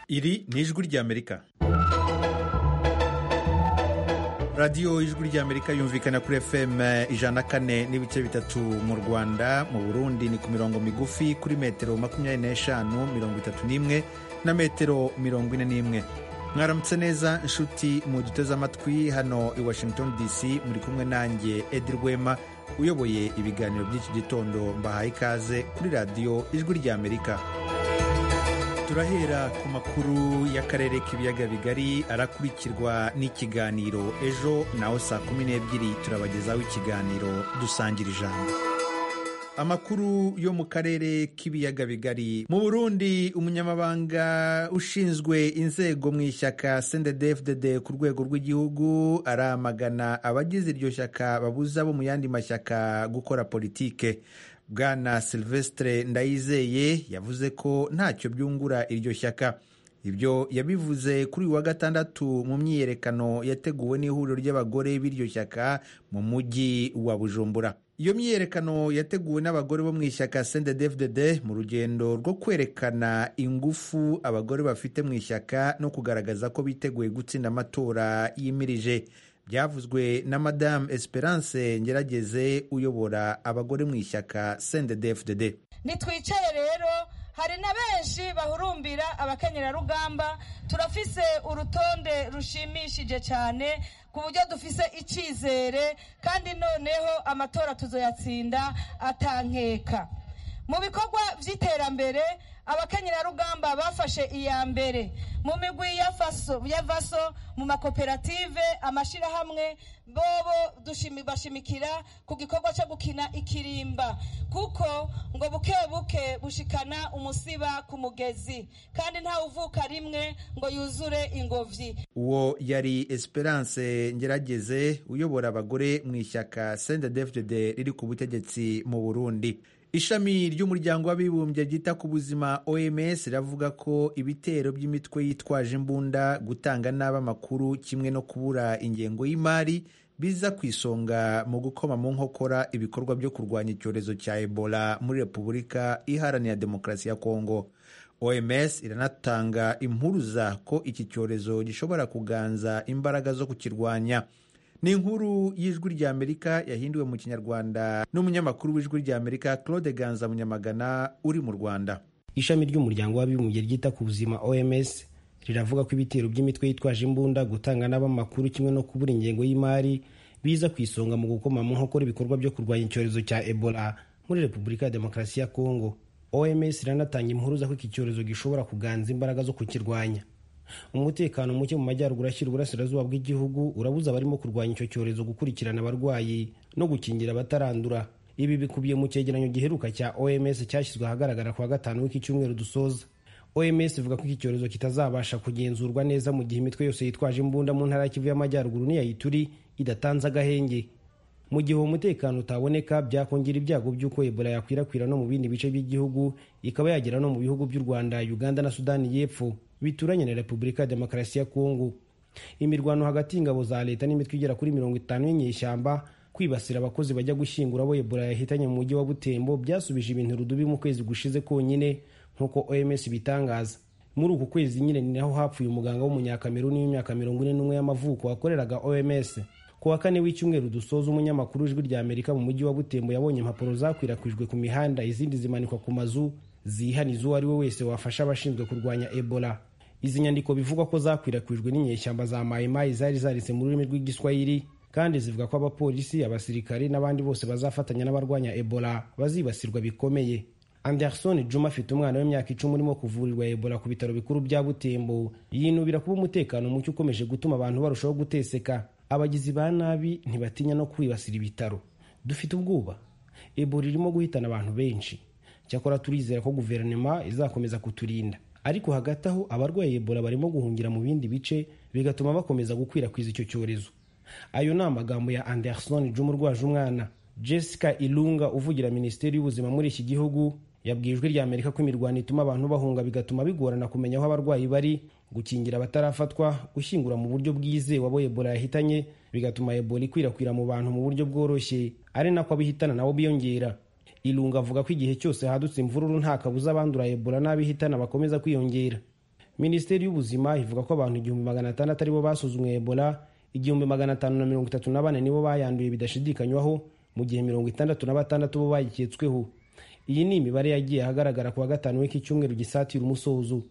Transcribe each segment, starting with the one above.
iri ni ijwi ry'amerika radiyo ijwi ry'amerika yumvikana kuri fm ijana kane n'ibice bitatu mu rwanda mu burundi ni ku mirongo migufi kuri metero makumyabiri n'eshanu mirongo itatu n'imwe na metero mirongo ine n'imwe mwaramutse neza inshuti mu duteze amatwi hano i washington dc muri kumwe nanjye edi rwema uyoboye ibiganiro by'iki gitondo mbahaye ikaze kuri radiyo ijwi ry'amerika turahera ku makuru y'akarere k'ibiyaga bigari arakurikirwa n'ikiganiro ejo naho saa kumi n'ebyiri turabagezaho ikiganiro dusangira ijambo amakuru yo mu karere k'ibiyaga bigari mu burundi umunyamabanga ushinzwe inzego mu ishyaka sendedefdede ku rwego rw'igihugu aramagana abagize iryo shyaka babuza bo mu yandi mashyaka gukora politike bwana silvestre ndayizeye yavuze ko ntacyo byungura iryo shyaka ibyo yabivuze kuri uyu wa gatandatu mu myiyerekano yateguwe n'ihuriro ry'abagore b'iryo shyaka mu mujyi wa bujumbura iyo myiyerekano yateguwe n'abagore bo mu ishyaka sendedefdd mu rugendo rwo kwerekana ingufu abagore bafite mu ishyaka no kugaragaza ko biteguye gutsinda amatora yimirije byavuzwe na madamu esperance ngerageze uyobora abagore mu ishyaka sendedefdd nitwicare rero hari na benshi bahurumbira abakenyerarugamba turafise urutonde rushimishije cyane ku buryo dufise icyizere kandi noneho amatora tuzoyatsinda atankeka mu bikorwa by'iterambere abakenyerarugamba bafashe iya mbere mu migwi ya vaso mu makoperative amashyirahamwe bobo bashimikira ku gikorwa cyo gukina ikirimba kuko ngo buke buke bushikana umusiba ku mugezi kandi ntawe uvuka rimwe ngo yuzure ingobyi uwo yari esperance ngerageze uyobora abagore mu ishyaka sendedefd riri ku butegetsi mu burundi ishami ry'umuryango w'abibumbye ryita ku buzima oms riravuga ko ibitero by'imitwe yitwaje imbunda gutanga nabi amakuru kimwe no kubura ingengo y'imari biza ku isonga mu gukoma mu nkokora ibikorwa byo kurwanya icyorezo cya ebola muri repubulika iharanira demokarasi ya kongo oms iranatanga impuruza ko iki cyorezo gishobora kuganza imbaraga zo kukirwanya ni inkuru y'ijwi ry'amerika yahinduwe mu kinyarwanda n'umunyamakuru w'ijwi ry'amerika claude ganza munyamagana uri mu rwanda ishami ry'umuryango w'abibumbye ryita ku buzima oms riravuga ko ibitero by'imitwe yitwaje imbunda gutanga n'abamakuru kimwe no kubura ingengo y'imari biza ku isonga mu gukoma mu nkokora ibikorwa byo kurwanya icyorezo cya ebola muri repubulika ya demokarasi ya kongo oms iranatanga impuruza ko iki cyorezo gishobora kuganza imbaraga zo kukirwanya umutekano muke mu majyaruguru ashyira uburasirazuba bw'igihugu urabuza abarimo kurwanya icyo cyorezo gukurikirana abarwayi no gukingira abatarandura ibi bikubiye mu cyegeranyo giheruka cya oms cyashyizwe ahagaragara ku wa gatanu w'iki cyumweru dusoza oms ivuga ko iki cyorezo kitazabasha kugenzurwa neza mu gihe imitwe yose yitwaje imbunda mu ntara y'ikivu y'amajyaruguru n'iyayituri idatanze agahenge mu gihe uwo mutekano utaboneka byakongera ibyago by'uko ebola yakwirakwira no mu bindi bice by'igihugu ikaba yagera no mu bihugu by'u rwanda uganda na sudani y'epfo bituranye na repubulika ya demokarasi ya kongo imirwano hagati y'ingabo za leta n'imitwe igera kuri mirongo itanu y'inyeshyamba kwibasira abakozi bajya gushyingura abo ebola yahitanye mu mujyi wa butembo byasubije ibintu rudubi mu kwezi gushize konyine nk'uko oms ibitangaza muri uku kwezi nyine ni naho hapfuye umuganga w'umunyakameruni w'imyaka mirongo ine n'umwe y'amavuko wakoreraga oms ku wa kane w'icyumweru dusoza umunyamakuru w'ijwi rya amerika mu mujyi wa butembo yabonye impapuro zakwirakwijwe ku mihanda izindi zimanikwa ku mazu zihaniza uwo ari we wese wafasha abashinzwe kurwanya ebola izi nyandiko bivugwa ko zakwirakwijwe n'inyeshyamba za mayimayi zari zaritse mu rurimi rw'igiswahili kandi zivuga ko abapolisi abasirikari n'abandi bose bazafatanya n'abarwanya ebola bazibasirwa bikomeye anderson juma afite umwana w'imyaka icumi urimo kuvurirwa ebola ku bitaro bikuru bya butembo yinubira kuba umutekano muke ukomeje gutuma abantu barushaho guteseka abagizi ba nabi ntibatinya no kwibasira ibitaro dufite ubwoba ebola irimo guhitana abantu benshi cyakora turizera ko guverinoma izakomeza kuturinda ariko hagati aho abarwaye ebola barimo guhungira mu bindi bice bigatuma bakomeza gukwirakwiza icyo cyorezo ayo ni amagambo ya anderson juma urwaje umwana jessica ilunga uvugira minisiteri y'ubuzima muri iki gihugu yabwiye ijwi rya amerika ko imirwano ituma abantu bahunga bigatuma bigorana kumenya aho abarwayi bari gukingira abatarafatwa gushyingura mu buryo bwizewe abo ebola yahitanye bigatuma ebola ikwirakwira mu bantu mu buryo bworoshye ari nako abihitana nabo biyongera irunga avuga ko igihe cyose hadutse imvururu nta kabuza abandura ebola n'abihitana bakomeza kwiyongera minisiteri y'ubuzima ivuga ko abantu igihumbi magana atandatu aribo basuzumwe ebola igihumbi magana atanu na mirongo itatu na bane nibo bayanduye bidashidikanywaho mu gihe mirongo itandatu na batandatu bo bayiketsweho iyi ni imibare yagiye ahagaragara ku wa gatanu w'iki cyumweru gisatira umusozo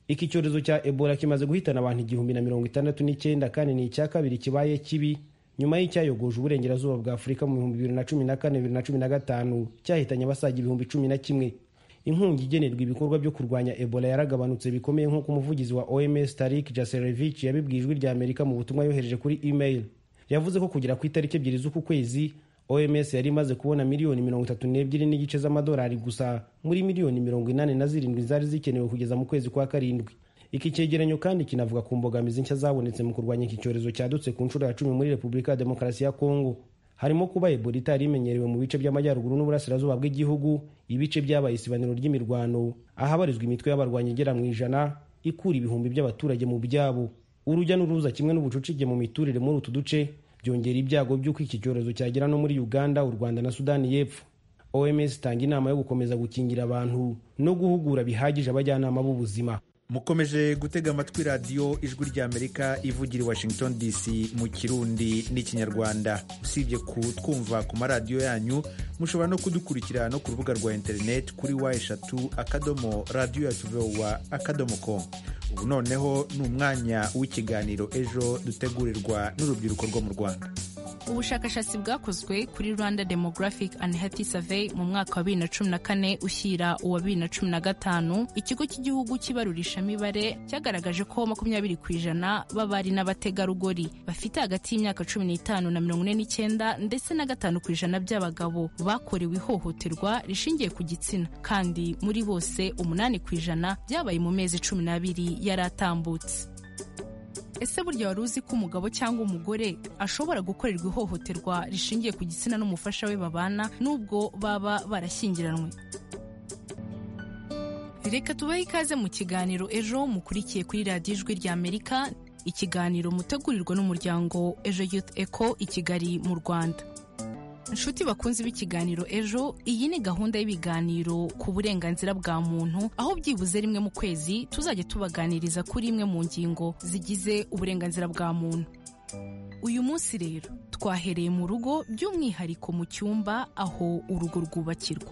iki cyorezo cya ebola kimaze guhitana abantu igihumbi na mirongo itandatu n'icyenda kandi ni icya kabiri kibaye kibi nyuma y'icyayogoje uburengerazuba bwa afurika mu bihumbi bibiri na cumi na kane bibiri na cumi na gatanu cyahitanye abasaga ibihumbi cumi na kimwe inkunga igenerwa ibikorwa byo kurwanya ebola yaragabanutse bikomeye nk'uko umuvugizi wa oms tarik jaserevich yabibwiye ijwi rya amerika mu butumwa yohereje kuri email yavuze ko kugera ku itariki ebyiri z'uku kwezi oms yari imaze kubona miliyoni mirongo itatu n'ebyiri n'igice z'amadolari gusa muri miliyoni mirongo inani na zirindwi zari zikenewe kugeza mu kwezi kwa karindwi iki cyegeranyo kandi kinavuga ku mbogamizi nshya zabonetse mu kurwanya iki cyorezo cyadutse ku nshuro ya cumi muri repubulika ya demokarasi ya kongo harimo kuba ebola itari imenyerewe mu bice by'amajyaruguru n'uburasirazuba bw'igihugu ibice byabaye isibaniro ry'imirwano ahabarizwa imitwe y'abarwanyi igera mu ijana ikura ibihumbi by'abaturage mu byabo urujya n'uruza kimwe n'ubucucike mu miturire muri utu duce byongera ibyago by'uko iki cyorezo cyagera no muri uganda u rwanda na sudani y'epfo oms itanga inama yo gukomeza gukingira abantu no guhugura bihagije abajyanama b'ubuzima mukomeje gutega amatwi radiyo ijwi ry'amerika ivugira i washington dc mu kirundi n'ikinyarwanda usibye kutwumva ku maradiyo yanyu mushobora no kudukurikira no ku rubuga rwa interineti kuri wa eshatu akadomo radiyo ya tuvewa akadomo ko ubu noneho ni umwanya w'ikiganiro ejo dutegurirwa n'urubyiruko rwo mu rwanda ubushakashatsi bwakozwe kuri rwanda demographic and health survey mu mwaka wa bibiri na cumi na kane ushyira uwa bibiri na cumi na gatanu ikigo cy'igihugu cy'ibarurishamibare cyagaragaje ko makumyabiri ku ijana b'abari n'abategarugori bafite hagati y'imyaka cumi n'itanu na mirongo ine n'icyenda ndetse na gatanu ku ijana by'abagabo bakorewe ihohoterwa rishingiye ku gitsina kandi muri bose umunani ku ijana byabaye mu mezi cumi n'abiri yari atambutse ese burya wari uzi ko umugabo cyangwa umugore ashobora gukorerwa ihohoterwa rishingiye ku gitsina n'umufasha we babana n'ubwo baba barashyingiranywe reka tubahe ikaze mu kiganiro ejo mukurikiye kuri radiyo ijwi ry'amerika ikiganiro mutegurirwa n'umuryango ejo yuth eco i kigali mu rwanda inshuti bakunze b'ikiganiro ejo iyi ni gahunda y'ibiganiro ku burenganzira bwa muntu aho byibuze rimwe mu kwezi tuzajya tubaganiriza kuri imwe mu ngingo zigize uburenganzira bwa muntu uyu munsi rero twahereye mu rugo by'umwihariko mu cyumba aho urugo rwubakirwa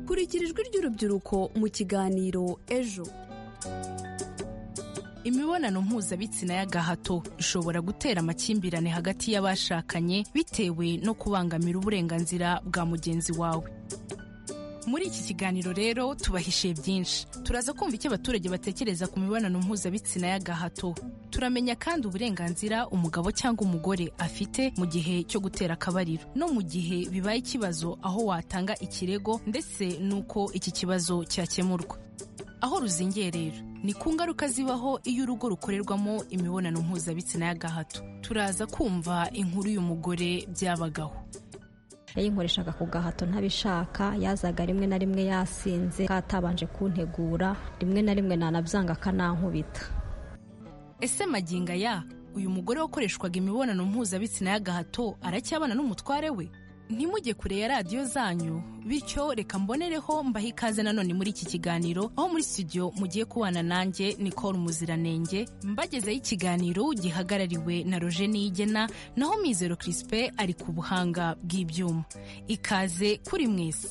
kurikira ijwi ry'urubyiruko mu kiganiro ejo imibonano mpuzabitsina y'agahato ishobora gutera amakimbirane hagati y'abashakanye bitewe no kubangamira uburenganzira bwa mugenzi wawe muri iki kiganiro rero tubahishiye byinshi turaza kumva icyo abaturage batekereza ku mibonano mpuzabitsina y'agahato turamenya kandi uburenganzira umugabo cyangwa umugore afite mu gihe cyo gutera akabariro no mu gihe bibaye ikibazo aho watanga ikirego ndetse n'uko iki kibazo cyakemurwa aho ruzingiye rero ni ku ngaruka zibaho iyo urugo rukorerwamo imibonano mpuzabitsina y'agahato turaza kumva inkuru y'uyu mugore byabagaho yayinkoreshaga ku gahato ntabishaka yazaga rimwe na rimwe yasinze katabanje kuntegura rimwe na rimwe nanabyanga akanankubita ese maginga ya uyu mugore wakoreshwaga imibonano mpuzabitsina y'agahato aracyabana n'umutware we ntimujye kure ya radiyo zanyu bityo reka mbonereho mbahe ikaze nanone muri iki kiganiro aho muri studio mugiye kubana nanjye nicole umuziranenge mbagezeho ikiganiro gihagarariwe na roje niyigena naho mizero crispe ari ku buhanga bw'ibyuma ikaze kuri mwese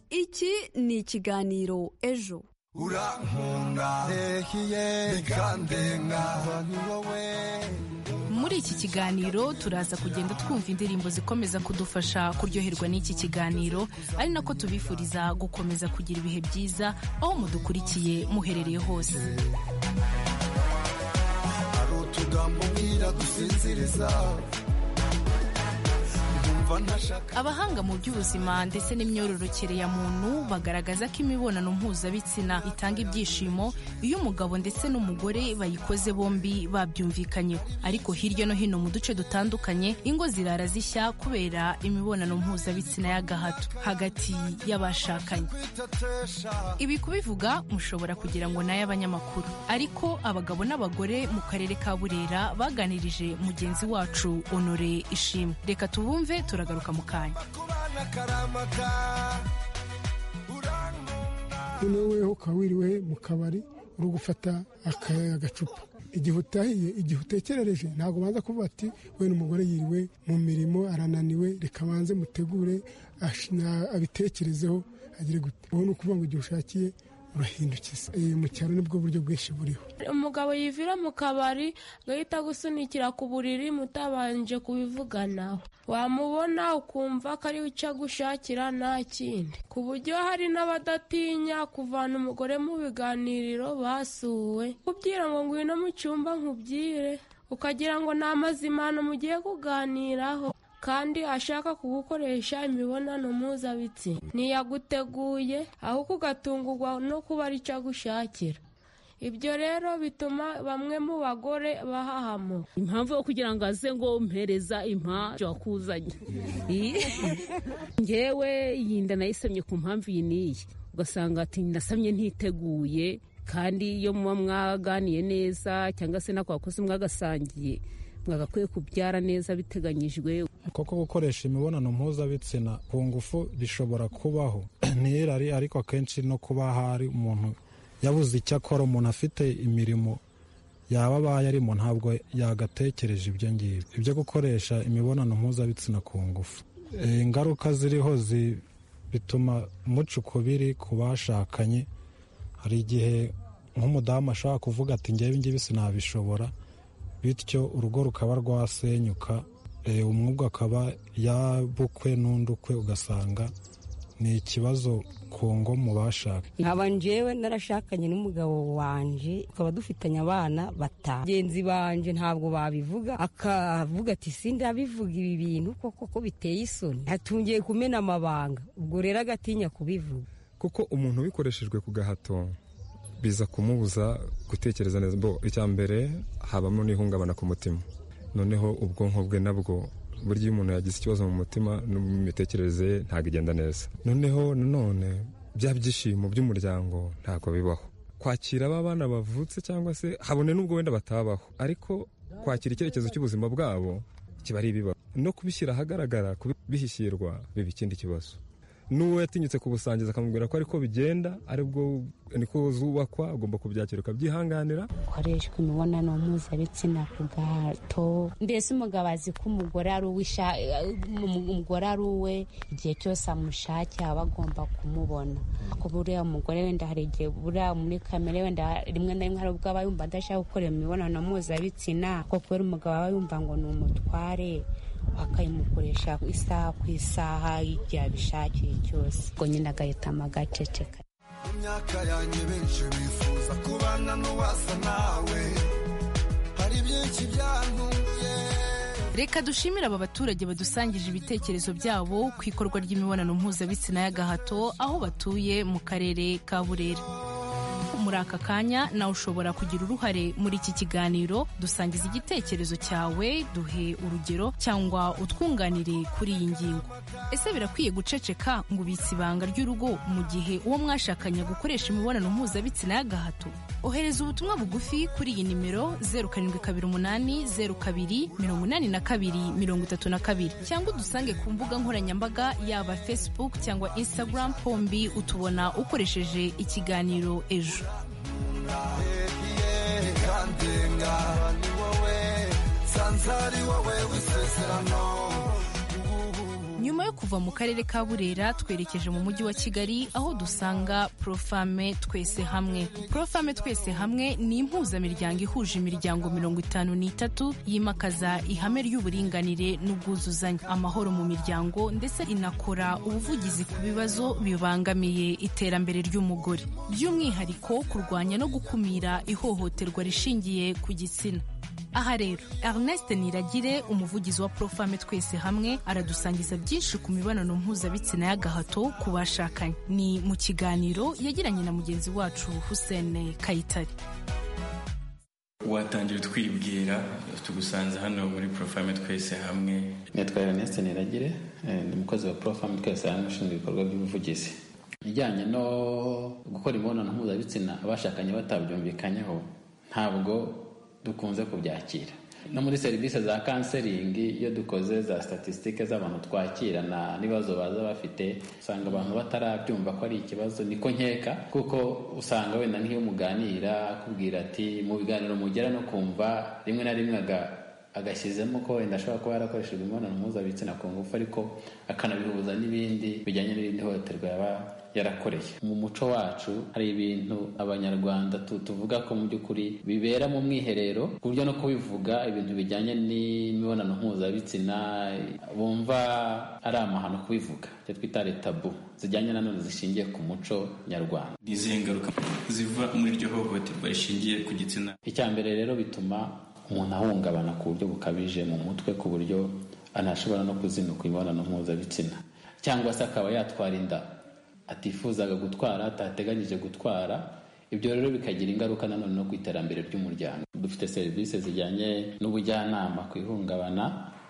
iki ni ikiganiro ejo urankunda hehiye bikandenga ni wowe muri iki kiganiro turaza kugenda twumva indirimbo zikomeza kudufasha kuryoherwa n'iki kiganiro ari nako tubifuriza gukomeza kugira ibihe byiza aho mudukurikiye muherereye hose hari utugambo ubwira dusinziriza abahanga mu by'ubuzima ndetse n'imyororokere ya muntu bagaragaza ko imibonano mpuzabitsina itanga ibyishimo iyo umugabo ndetse n'umugore bayikoze bombi babyumvikanyeho ariko hirya no hino mu duce dutandukanye ingo zirara zishya kubera imibonano mpuzabitsina y'agahato hagati y'abashakanye ibi kubivuga mushobora kugira ngo ni ay'abanyamakuru ariko abagabo n'abagore mu karere ka burera baganirije mugenzi wacu honore ishimwe reka tubumve tura turagaruka mu kanya noneho weho ukaba wiriwe mu kabari uri gufata agacupa igihe utahiye igihe utekerereje ntabwo ubanza kuvuga ati wenda umugore yiriwe mu mirimo arananiwe reka abanze mutegure abitekerezeho agire gute ubu ni ukuvuga ngo igihe ushakiye urahindukiza mu cyaro nibwo buryo bwinshi buriho umugabo yivira mu kabari agahita gusunikira ku buriri mutabanje kubivuganaho wamubona ukumva ko ari we icyo agushakira nta kindi ku buryo hari n'abadatinya kuvana umugore mu biganiriro basuwe kubwira ngo ngwino mu cyumba nkubwire ukagira ngo ni amazimano mugiye kuganiraho kandi ashaka kugukoresha imibonano mpuzabitsina ntiyaguteguye ahubwo ugatungurwa no kuba ari cyo agushakira ibyo rero bituma bamwe mu bagore bahahamo impamvu yo kugira ngo aze ngo mpereza impamvu wakuzanye ngewe yinda nayisamye ku mpamvu iyi n'iyi ugasanga ati nasamye ntiteguye kandi iyo muba mwaganiye neza cyangwa se nako wakoze mwagasangiye mwagakwiye kubyara neza biteganyijwe koko gukoresha imibonano mpuzabitsina ku ngufu bishobora kubaho n'irari ariko akenshi no kuba hari umuntu yabuze icyo akora umuntu afite imirimo yaba abaye arimo ntabwo yagatekereje ibyo ngibyo ibyo gukoresha imibonano mpuzabitsina ku ngufu ingaruka ziriho bituma umuca ukubiri ku bashakanye hari igihe nk'umudamu ashobora kuvuga ati ngewe ngibi sinabishobora bityo urugo rukaba rwasenyuka umwubwo akaba yabukwe n'undi ukwe ugasanga ni ikibazo ku ngo mu bashaka nkaba njyewe narashakanye n'umugabo wanjye tukaba dufitanye abana batanu bagenzi banjye ntabwo babivuga akavuga ati sida bivuga ibi bintu koko ko biteye isoni atungiye kumena amabanga ubwo rero agatinya kubivuga kuko umuntu ubikoreshejwe ku gahato biza kumubuza gutekereza neza bo icya mbere habamo n'ihungabana ku mutima noneho ubwonko bwe nabwo burya iyo umuntu yagize ikibazo mu mutima no mu mitekerereze ye ntabwo igenda neza noneho nanone bya byishimo by'umuryango ntabwo bibaho kwakira aba bana bavutse cyangwa se habone n'ubwo wenda batabaho ariko kwakira icyerekezo cy'ubuzima bwabo kiba ari ibibazo no kubishyira ahagaragara kubishyirwa biba ikindi kibazo n'uwo yatinyutse kubusangiza akamubwira ko ariko bigenda aribwo niko zubakwa agomba kubyakira ukabyihanganira ukoreshwa imibonano mpuzabitsina ku gahato mbese umugabo azi ko umugore ari umugore ari uwe igihe cyose amushake aba agomba kumubona ku buriya umugore wenda hari igihe buriya muri kamere wenda rimwe na rimwe hari ubwo aba yumva adashaka gukora imibonano mpuzabitsina kuko kubera umugabo aba yumva ngo ni umutware bakayimukoresha isaha ku isaha igihe abishakiye cyose ubwo nyine agahitamo agaceceka mu myaka yanjye benshi bifuza kubana n'uwasa nawe hari byinshi byantuye reka dushimire aba baturage badusangije ibitekerezo byabo ku ikorwa ry'imibonano mpuzabitsina y'agahato aho batuye mu karere ka burera muri aka kanya nawe ushobora kugira uruhare muri iki kiganiro dusangiza igitekerezo cyawe duhe urugero cyangwa utwunganire kuri iyi ngingo ese birakwiye guceceka ngo ubitse ibanga ry'urugo mu gihe uwo mwashakanye gukoresha imibonano mpuzabitsina y'agahato ohereza ubutumwa bugufi kuri iyi nimero zeru karindwi kabiri umunani zeru kabiri mirongo inani na kabiri mirongo itatu na kabiri cyangwa udusange ku mbuga nkoranyambaga yaba facebook cyangwa instagram pombi utubona ukoresheje ikiganiro ejo nyuma yo kuva mu karere ka burera twerekeje mu mujyi wa kigali aho dusanga profame twese hamwe profame twese hamwe ni impuzamiryango ihuje imiryango mirongo itanu n'itatu yimakaza ihame ry'uburinganire n'ubwuzuzanye amahoro mu miryango ndetse inakora ubuvugizi ku bibazo bibangamiye iterambere ry'umugore by'umwihariko kurwanya no gukumira ihohoterwa rishingiye ku gitsina aha rero Ernest Niragire umuvugizi wa Profame twese hamwe aradusangiza byinshi ku mibonano mpuzabitsina y'agahato ku bashakanye ni mu kiganiro yagiranye na mugenzi wacu Hussein Kayitare watangira twibwira tugusanze hano muri Profame twese hamwe nitwa Ernest Niragire ni umukozi wa Profame twese hamwe ushinzwe ibikorwa by'ubuvugizi ijyanye no gukora imibonano mpuzabitsina abashakanye batabyumvikanyeho ntabwo dukunze kubyakira no muri serivisi za kanseringi iyo dukoze za statisitike z'abantu twakirana n'ibibazo baza bafite usanga abantu batarabyumva ko ari ikibazo niko nkeka kuko usanga wenda nk'iyo muganira akubwira ati mu biganiro mugera no kumva rimwe na rimwe aga- agashyizemo ko wenda ashobora kuba yarakoreshejwe imibonano mpuzabitsina ku ngufu ariko akanabihuza n'ibindi bijyanye n'irindi hohoterwa yaba yarakoreye mu muco wacu hari ibintu abanyarwanda tu- tuvuga ko mu by'ukuri bibera mu mwiherero ku buryo no kubivuga ibintu bijyanye n'imibonano mpuzabitsina bumva ari amahano kubivuga icyo twita retabu zijyanye nanone zishingiye ku muco nyarwanda ni izihe ngaruka ziva muri iryo hohoterwa rishingiye ku gitsina icya mbere rero bituma umuntu ahungabana ku buryo bukabije mu mutwe ku buryo anashobora no kuzinukwa imibonano mpuzabitsina cyangwa se akaba yatwara inda atifuzaga gutwara atateganyije gutwara ibyo rero bikagira ingaruka nanone no ku iterambere ry'umuryango dufite serivisi zijyanye n'ubujyanama ku ihungabana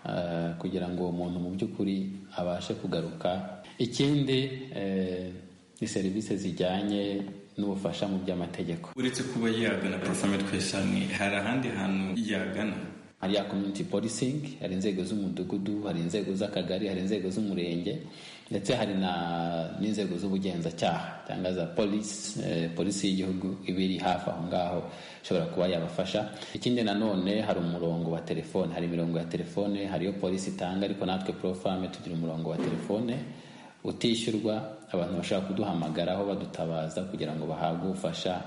eh, kugira ngo uwo muntu mu by'ukuri abashe kugaruka ikindi eh, ni serivisi zijyanye n'ubufasha mu by'amategeko uretse kuba yagana profamate kwesani hari ahandi hantu yagana hari ya community policing hari inzego z'umudugudu hari inzego z'akagari hari inzego z'umurenge ndetse hari na n'inzego z'ubugenzacyaha cyangwa za polisi eh, polisi y'igihugu iba iri hafi aho ngaho ishobora kuba yabafasha ikindi nanone hari umurongo wa telefone hari imirongo ya telefone hari iyo polisi itanga ariko natwe profame tugira umurongo wa telefone utishyurwa abantu bashobora kuduhamagaraho badutabaza kugira ngo bahabwe ubufasha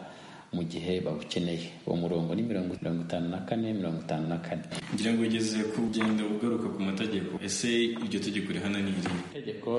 mu gihe bawukeneye uwo murongo ni mirongo mirongo itanu na kane mirongo itanu na kane ngira ngo ugeze ku genda ugaruka ku mategeko ese iryo tegeko rihana ni irihe itegeko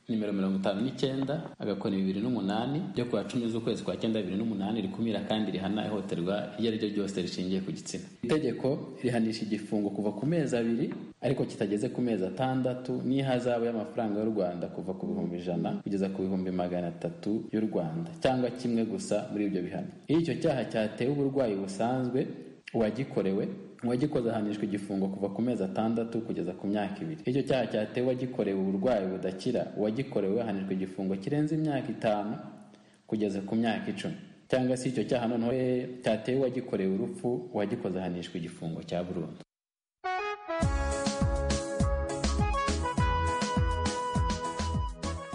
nimero mirongo itanu n'icyenda agakoni bibiri n'umunani ryo ku wa cumi z'ukwezi kwa cyenda bibiri n'umunani rikumira kandi rihana ihohoterwa iryo ari ryo ryose rishingiye ku gitsina itegeko rihanisha igifungo kuva ku mezi abiri ariko kitageze ku mezi atandatu n'ihazabu y'amafaranga y'u rwanda kuva ku bihumbi ijana kugeza ku bihumbi magana atatu y'u rwanda cyangwa kimwe gusa muri ibyo bihano iyo icyo cyaha cyatewe uburwayi busanzwe uwagikorewe uwagikoze ahanishwa igifungo kuva ku mezi atandatu kugeza ku myaka ibiri icyo cyaha cyatewe uwagikorewe uburwayi budakira uwagikorewe ahanishwa igifungo kirenze imyaka itanu kugeza ku myaka icumi cyangwa se icyo cyaha noneho eh, cyatewe uwagikorewe urupfu uwagikoze ahanishwa igifungo cya burundu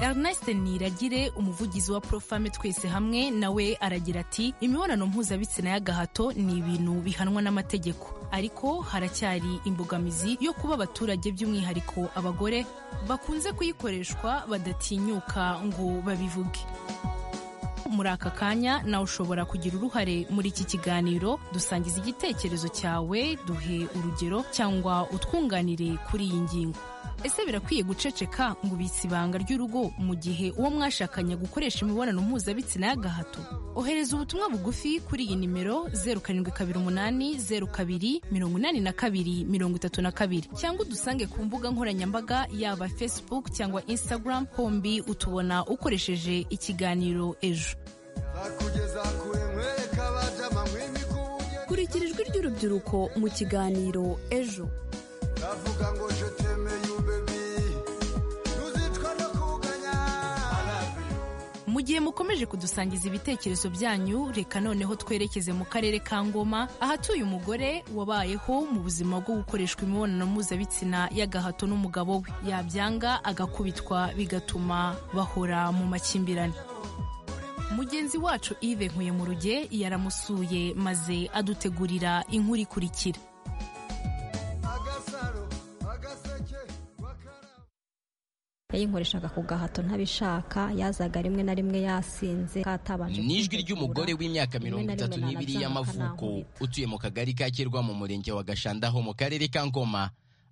Ernest Niragire umuvugizi wa Profame twese hamwe nawe aragira ati imibonano mpuzabitsina y'agahato ni ibintu bihanwa n'amategeko ariko haracyari imbogamizi yo kuba abaturage by'umwihariko abagore bakunze kuyikoreshwa badatinyuka ngo babivuge muri aka kanya nawe ushobora kugira uruhare muri iki kiganiro dusangiza igitekerezo cyawe duhe urugero cyangwa utwunganire kuri iyi ngingo ese birakwiye guceceka ngo ubitse ibanga ry'urugo mu gihe uwo mwashakanye gukoresha imibonano mpuzabitsina y'agahato ohereza ubutumwa bugufi kuri iyi nimero zeru karindwi kabiri umunani zeru kabiri mirongo inani na kabiri mirongo itatu na kabiri cyangwa udusange ku mbuga nkoranyambaga yaba facebook cyangwa instagram hombi utubona ukoresheje ikiganiro ejo zakugeza kure nkwereka abajama mw'imikubuye kurikira ijwi ry'urubyiruko mu kiganiro ejo ndavuga ngo je temeye ubebi ntuzicwa no kuganya mu gihe mukomeje kudusangiza ibitekerezo byanyu reka noneho twerekeze mu karere ka ngoma ahatuye umugore wabayeho mu buzima bwo gukoreshwa imibonano mpuzabitsina y'agahato n'umugabo we yabyanga agakubitwa bigatuma bahora mu makimbirane mugenzi wacu Yves Nkuye mu ruge yaramusuye maze adutegurira inkuru ikurikira yayinkoreshaga ku gahato ntabishaka yazaga rimwe na rimwe yasinze katabanje ni ijwi ry'umugore w'imyaka mirongo Rimwe na rimwe itatu n'ibiri nanabyanga y'amavuko utuye mu kagari ka kirwa mu murenge wa gashanda ho mu karere ka ngoma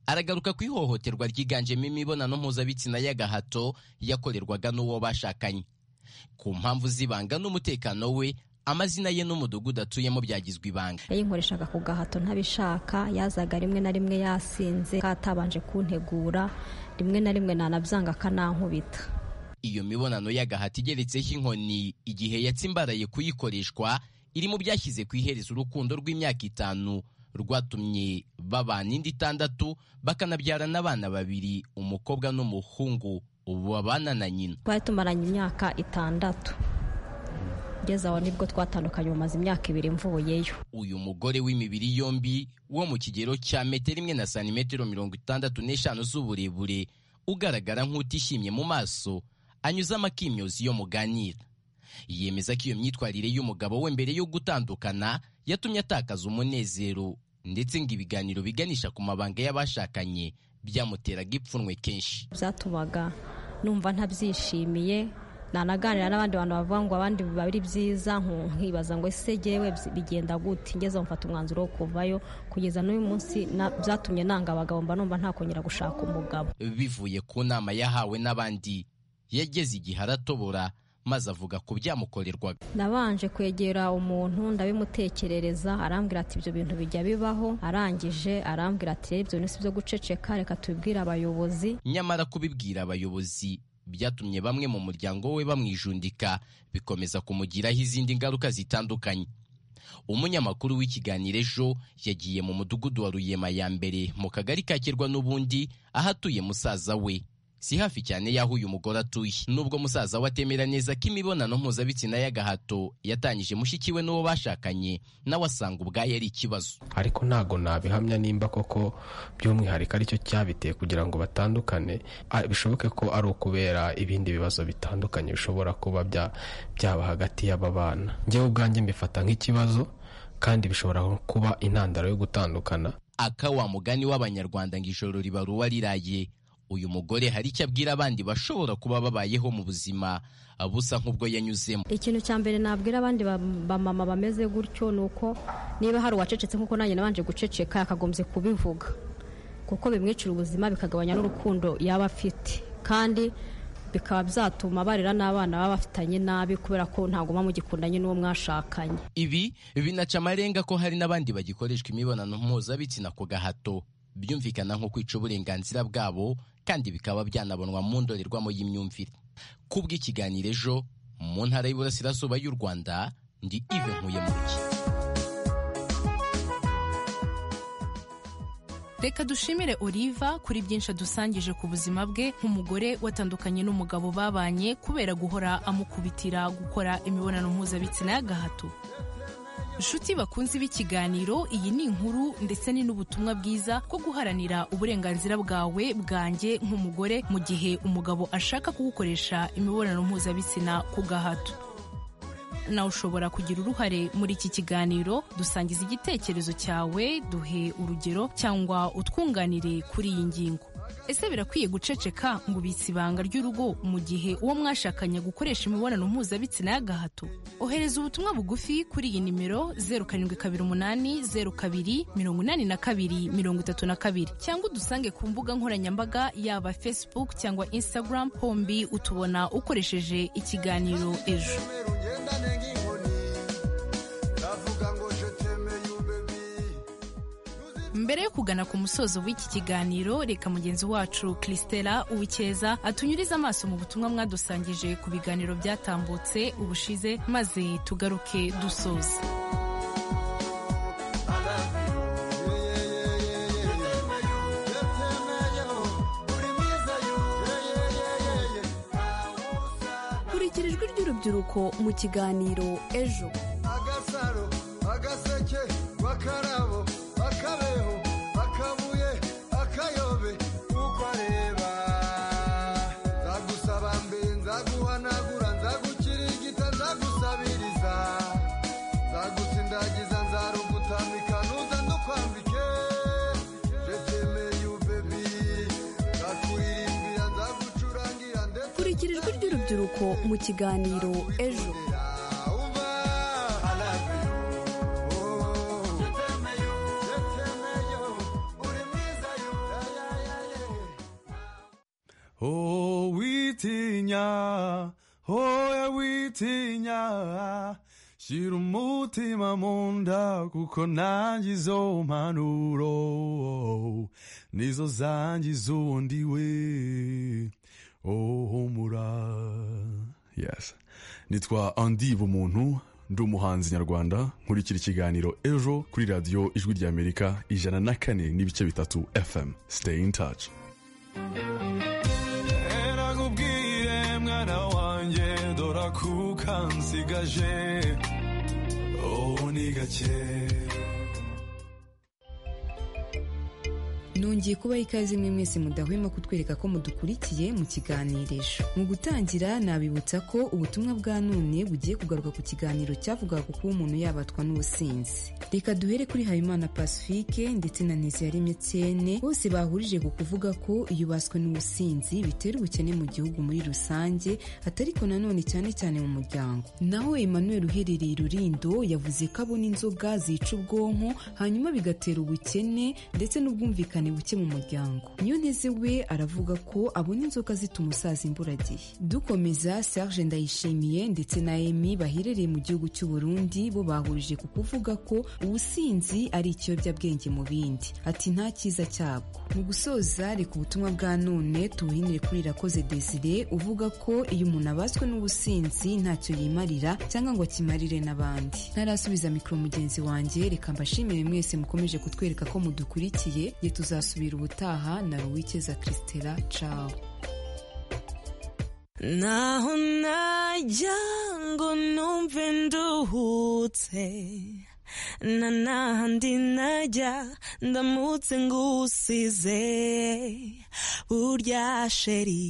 aragaruka ku ihohoterwa ryiganjemo imibonano mpuzabitsina y'agahato yakorerwaga n'uwo bashakanye ku mpamvu z'ibanga n'umutekano we amazina ye n'umudugudu atuyemo byagizwe ibanga yayinkoreshaga ku gahato ntabishaka yazaga rimwe na rimwe yasinze katabanje kuntegura rimwe na rimwe nanabyanga akanankubita iyo mibonano y'agahato igeretseho inkoni igihe yatsimbaraye kuyikoreshwa iri mu byashyize ku iherezo urukundo rw'imyaka itanu rwatumye babana indi itandatu bakanabyarana abana babiri umukobwa n'umuhungu ubu babana na nyina twari tumaranye imyaka itandatu kugeza aho nibwo twatandukanye mu mazu imyaka ibiri mvuyeyo uyu mugore w'imibiri yombi wo mu kigero cya metero imwe na santimetero mirongo itandatu n'eshanu z'uburebure ugaragara nk'utishimye mu maso anyuzamo akimyozi yo muganira yemeza ko iyo myitwarire y'umugabo we mbere yo gutandukana yatumye atakaza umunezero ndetse ngo ibiganiro biganisha ku mabanga y'abashakanye byamuteraga ipfunwe kenshi byatumaga numva ntabyishimiye nanaganira n'abandi bantu bavuga ngo abandi biba ari byiza nkibaza ngo ese jyewe bigenda gute ngeze mfata umwanzuro wo kuvayo kugeza n'uyu munsi byatumye nanga abagabo mba numva ntakongera gushaka umugabo bivuye ku nama yahawe n'abandi yageze igihe aratobora maze avuga ku byamukorerwaga nabanje kwegera umuntu ndabimutekerereza arambwira ati ibyo bintu bijya bibaho arangije arambwira ati rero ibyo bintu si byo guceceka reka tubibwire abayobozi nyamara kubibwira abayobozi byatumye bamwe mu muryango we bamwijundika bikomeza kumugiraho izindi ngaruka zitandukanye umunyamakuru w'ikiganiro ejo yagiye mu mudugudu wa ruyema ya mbere mu kagari ka kirwa n'ubundi aho atuye musaza we si hafi cyane y'aho uyu mugore atuye nubwo musaza we atemera neza ko imibonano mpuzabitsina y'agahato yatangije mushiki we n'uwo bashakanye nawe asanga ubwayo ari ikibazo ariko ntago nabihamya nimba koko by'umwihariko aricyo cyabiteye kugira ngo batandukane bishoboke ko ari ukubera ibindi bibazo bitandukanye bishobora kuba byaba hagati y'aba bana ngewe ubwanjye mbifata nk'ikibazo kandi bishobora kuba intandaro yo gutandukana aka wa mugani w'abanyarwanda ngo ijoro ribaruwa riraye uyu mugore hari icyo abwira abandi bashobora kuba babayeho mu buzima busa nk'ubwo yanyuzemo ikintu cya mbere nabwira abandi bamama bameze gutyo ni uko niba hari uwacecetse nk'uko nanjye nabanje guceceka yakagombye kubivuga kuko bimwicira ubuzima bikagabanya n'urukundo yaba afite kandi bikaba byatuma barera n'abana baba bafitanye nabi kubera ko ntabwo muba mugikundanye n'uwo mwashakanye ibi binaca amarenga ko hari n'abandi bagikoreshwa imibonano mpuzabitsina ku gahato byumvikana nko kwica uburenganzira bwabo kandi bikaba byanabonwa mu ndorerwamo y'imyumvire kubw'ikiganiro ejo mu ntara y'iburasirazuba y'u rwanda ndi ive nkuye mu ruki reka dushimire Oliva kuri byinshi adusangije ku buzima bwe nk'umugore watandukanye n'umugabo babanye kubera guhora amukubitira gukora imibonano mpuzabitsina y'agahato inshuti bakunzi b'ikiganiro iyi ni inkuru ndetse ni n'ubutumwa bwiza bwo guharanira uburenganzira bwawe bwanjye nk'umugore mu gihe umugabo ashaka kugukoresha imibonano mpuzabitsina ku gahato nawe ushobora kugira uruhare muri iki kiganiro dusangiza igitekerezo cyawe duhe urugero cyangwa utwunganire kuri iyi ngingo ese birakwiye guceceka ngo ubitse ibanga ry'urugo mu gihe uwo mwashakanye gukoresha imibonano mpuzabitsina y'agahato ohereza ubutumwa bugufi kuri iyi nimero zeru karindwi kabiri umunani zeru kabiri mirongo inani na kabiri mirongo itatu na kabiri cyangwa udusange ku mbuga nkoranyambaga yaba facebook cyangwa instagram hombi utubona ukoresheje ikiganiro ejo mbere yo kugana ku musozo w'iki kiganiro reka mugenzi wacu christela uwikeza atunyurize amaso mu butumwa mwadusangije ku biganiro byatambutse ubushize maze tugaruke dusoza kurikira ijwi ry'urubyiruko mu kiganiro ejo agasaro agaseke bakarabo akabeho akabuye akayobe uko areba nzagusaba mbe nzaguhanagura nzagukirigita nzagusabiriza nzagusindagiza nzarugutamika nuza ndukwambike jetemeye ubebi nzakuririmbira nzagucurangira ndetse kurikira ijwi ry'urubyiruko mu kiganiro ejo Oh, witinya, oya witinya, shira umutima mu nda kuko nanjye izo mpanuro nizo zangiza undi we. Oh, humura. Yes. Nitwa Andy Bumuntu, ndi umuhanzi nyarwanda, nkurikira ikiganiro ejo kuri radiyo ijwi ry'Amerika ijana na kane n'ibice bitatu FM. Stay in touch. Mwana wanjye dora kuka nsigaje ubu ni gake nongeye kubaha ikaze mwe mwese mudahwema kutwereka ko mudukurikiye mu kiganirisho mu gutangira nabibutsa ko ubutumwa bwa none bugiye kugaruka ku kiganiro cyavugaga ku kuba umuntu yabatwa n'ubusinzi reka duhere kuri habimana pacifique ndetse na neziyaremye tsene bose bahurije ku kuvuga ko iyo baswe n'ubusinzi bitera ubukene mu gihugu muri rusange atariko nanone cyane cyane mu muryango naho emmanuel uherereye i rurindo yavuze ko abona inzoga zica ubwonko hanyuma bigatera ubukene ndetse n'ubwumvikane buke mu muryango niyo nteze we aravuga ko abona inzoga zituma umusaza imburagihe dukomeza serge ndayishimiye ndetse na emi baherereye mu gihugu cy'u burundi bo bahurije ku kuvuga ko ubusinzi ari ikiyobyabwenge mu bindi ati nta cyiza cyabwo mu gusoza reka ubutumwa bwa none tubuhinire kuri irakoze desire uvuga ko iyo umuntu abaswe n'ubusinzi ntacyo yimarira cyangwa ngo akimarire n'abandi ntarasubiza mikoro mugenzi wanjye reka mbashimire mwese mukomeje kutwereka ko mudukurikiye ye tuzasubira ubutaha na ruwikeza christela cawo naho najya ngo numve nduhutse na nahandi najya ndamutse ngusize burya sheri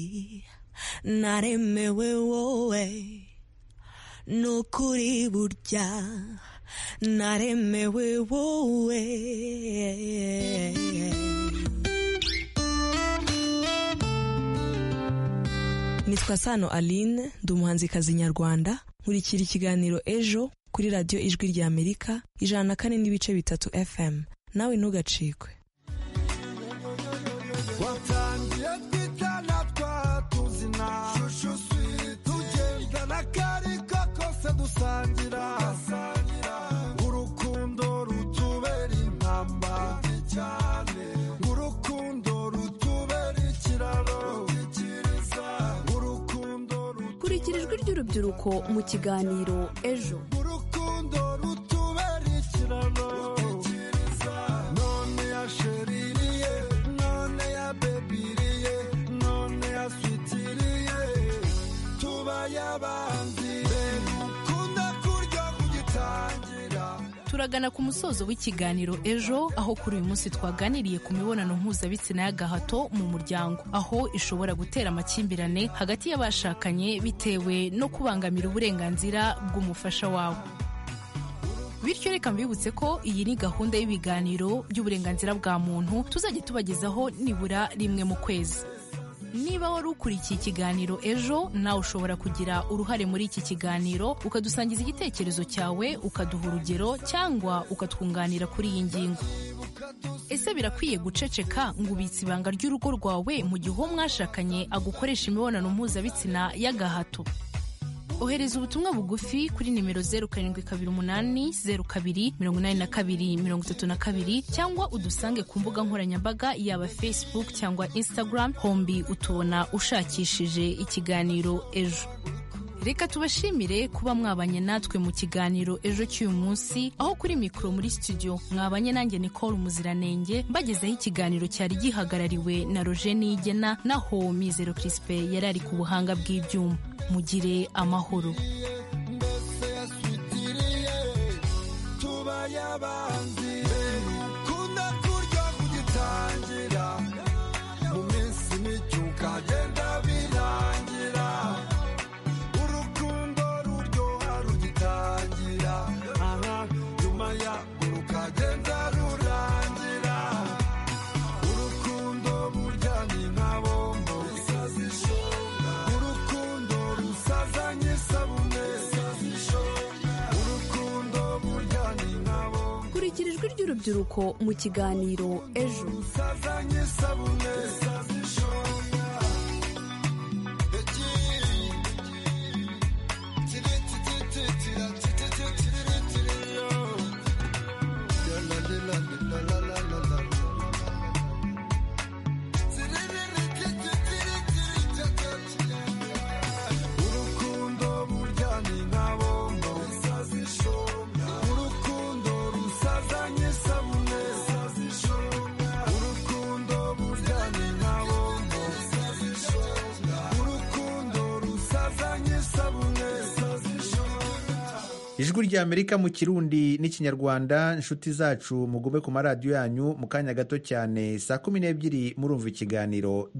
naremewe wowe nukuri burya naremewe wowe nitwa sano aline ndi umuhanzikazi nyarwanda nkurikira ikiganiro ejo kuri radiyo ijwi ry'amerika ijana na kane n'ibice bitatu fm nawe ntugacikwe watangiye twitana twatuzina tugendana akariko kose dusangira urukundo rutubera intamba urukundo rutubera ikiraro urukundo kurikira ijwi ry'urubyiruko mu kiganiro ejo urukundo rutubera ikiraro none ya sheririye none ya bebiriye none ya switiriye tubaye abanzi dukunda kurya kugitangira turagana ku musozo w'ikiganiro ejo aho kuri uyu munsi twaganiriye ku mibonano mpuzabitsina y'agahato mu muryango aho ishobora gutera amakimbirane hagati y'abashakanye bitewe no kubangamira uburenganzira bw'umufasha wawe bityo reka mbibutse ko iyi ni gahunda y'ibiganiro by'uburenganzira bwa muntu tuzajya tubagezaho nibura rimwe mu kwezi niba wari ukurikiye ikiganiro ejo nawe ushobora kugira uruhare muri iki kiganiro ukadusangiza igitekerezo cyawe ukaduha urugero cyangwa ukatwunganira kuri iyi ngingo ese birakwiye guceceka ngo ubitse ibanga ry'urugo rwawe mu gihe uwo mwashakanye agukoresha imibonano mpuzabitsina y'agahato ohereza ubutumwa bugufi kuri nimero zeru karindwi kabiri umunani zeru kabiri mirongo inani na kabiri mirongo itatu na kabiri cyangwa udusange ku mbuga nkoranyambaga yaba facebook cyangwa instagram hombi utubona ushakishije ikiganiro ejo reka tubashimire kuba mwabanye natwe mu kiganiro ejo cy'uyu munsi aho kuri mikoro muri studio mwabanye nanjye nicole umuziranenge mbagezeho ikiganiro cyari gihagarariwe na roje niyigena naho mizero crispe yari ari ku buhanga bw'ibyuma mugire amahoro mbese yaswitiriye tubaye abanzi dukunda kurya kugitangira mu minsi mike ukagenda birangira urukundo ruryoha rugitangira aha nyuma yarwo rukagenda rurangira urukundo burya ni nka bombo urukundo rusazanye isabune urukundo burya ni nka bombo kurikira ijwi ry'urubyiruko mu kiganiro ejo rusazanye isabune urukundo burya ni nka bombo urukundo rusazanye isabune urukundo burya ni nka ijwi ry'amerika mu kirundi n'ikinyarwanda inshuti zacu mugume ku maradiyo yanyu mu kanya gato cyane saa kumi n'ebyiri murumva ikiganiro